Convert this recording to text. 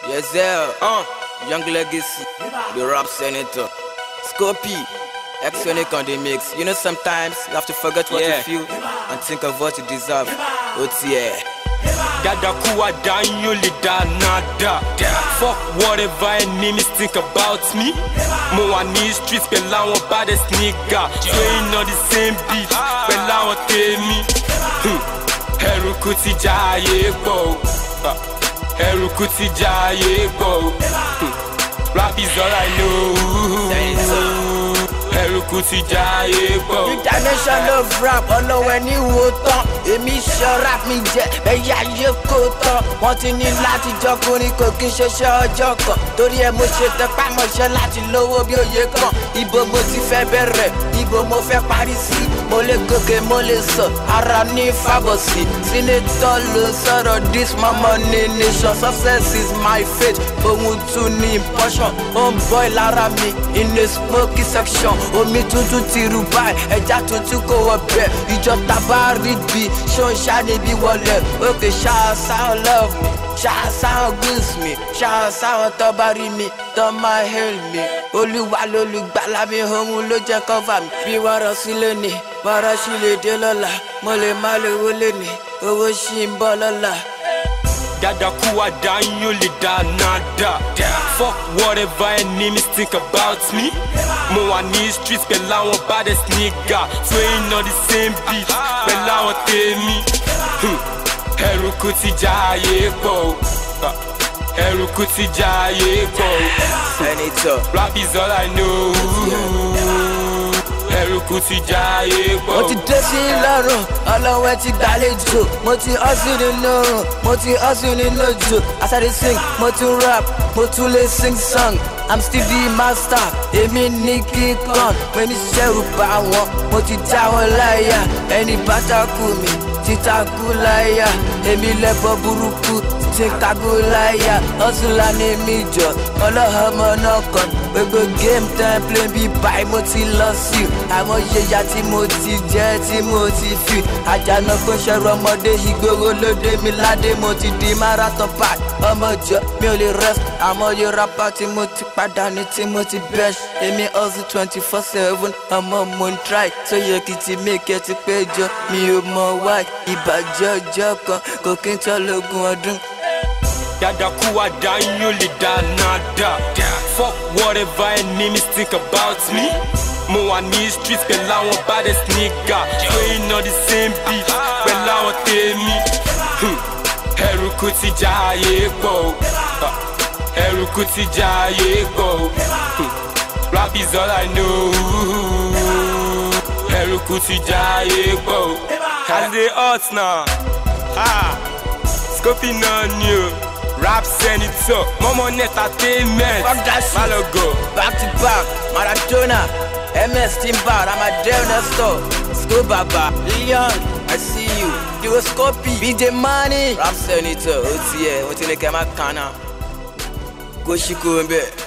Yes, sir. Uh, Young Legacy, the rap senator. Scopy, X-Sonic on the mix. You know, sometimes you have to forget what Yeah. you feel and think of what you deserve. OTA. Dada kuwa down, you li da nada. Fuck whatever enemies think about me. Mo wa ní streets pẹ̀lú àwọn baddest nigga. Playing on the same beat pẹ̀lú àwọn tèmi. Hmm. Ẹrùkú ti já ayé pọ̀ o. Ah. Ẹrùkú ti já ayé pọ̀ o. Hmm. Rap is all I know. Ẹrùkú ti já ayé pọ̀ o. Dimension of rap, ọlọ́wọ́ ẹni wo tán. Èmi ṣọ rap mi jẹ, ẹ̀yà ayé kò tán. Wọ́n ti ní láti jọkùnrin kò kí n ṣeṣẹ́ ọjọ́ kan. Torí ẹ mo ṣe tẹpá mọ̀ṣẹ́ láti lówó bí òye kan. Ibo mo ti fẹ́ bẹ̀rẹ̀, ibo mo fẹ́ parí sí. Mo lè gòkè, mo lè sọ, ara ní fàbọ̀sí. Senator ló sọ̀rọ̀ this my money nation. Success is my fate, ohun tún ní portion. Ó ń bọ́ ìlara mi in a smoky section. Omi tuntun ti rú báyìí, ẹja tuntun kò wọ bẹ́ẹ̀. Ìjọ tàbá rí bí ṣó ń ṣá níbi wọlé. Òkè ṣáà sáwọn love me, ṣáà sáwọn goose me, ṣáà sáwọn tó bá rí mi, tó máa hail me. Olúwa lolùgbàlà mi, òun ló jẹ́ cover mi. Bí wọ́n rọ sílé ni, wọ́n rọ sílé dé lọ́la. Mo lè má lè wọlé ni, owó ṣì ń bọ̀ lọ́la. Dada kuwa down, you li da nada. Fuck whatever enemies think about me. Mo wa ní streets pẹ̀lú àwọn baddest nigga. Playing on the same beat pẹ̀lú àwọn tèmi. Hmm. Ẹrùkú ti já ayé pọ̀ o. Ah. Ẹrùkú ti já ayé pọ̀ o. Senator. Rap is all I know. Ẹrùkú ti já ayé pọ̀ mo o. ti dé sí lọ́rùn ọlọ́wẹ́ ti gbàlejò mo ti hustle nínú oòrùn mo ti hustle nínú òjò as i dey sing mo tún rap mo tún lè sing song i'm still the master èmi ní kíkan mo ní sẹ́rù bá wọn mo ti já wọn láyà ẹni bàtàkù mi títakù láyà èmi lẹ́bọ̀ burúkú tí ń kagó láyà hustler ní mi jọ ọlọ́mọ náà kan gbogbo game time play bí báyìí mo ti lọ sí i àwọn yẹya tí mo ti jẹ tí mo ti fi àjànà kó ṣẹrù ọmọdé ìgboro lóde mi ládé mo ti di marathon pack ọmọ jọ mi ò lè rest àmọ́ yóò rapper tí mo ti pàdánù tí mo ti bẹ́ṣ èmi hustle twenty four seven ọmọ mo ń try tó yẹ kí ti mèkẹ́ ti péjọ mi ò mọ why ìbàjẹ́ ọjọ́ kan kò kí n tọ́ lógún ọdún. Dada kuwa down, you li da nada. Fuck whatever enemies think about me. Mo wa ní streets pẹ̀lú àwọn baddest nigga. Playing on the same beat pẹ̀lú àwọn tèmi. Hmm. Ẹrùkú ti já ayé pọ̀ o. Ah. Ẹrùkú ti já ayé pọ̀ o. Hmm. Rap is all I know. Ẹrùkú ti já ayé pọ̀ o. As they hot now. Ah. Scopy náà ni o. Rap senator, mọ́mọ́ ní entertainment. Fuck that shit. Malogo. Back to back, Maradona, MS Timber, Amadeo Nestor, Sko Baba, Leon, I see you. You was copy, BJ Money, Rap Senator, OTA, Otineke Makana, Goshiko Mbe.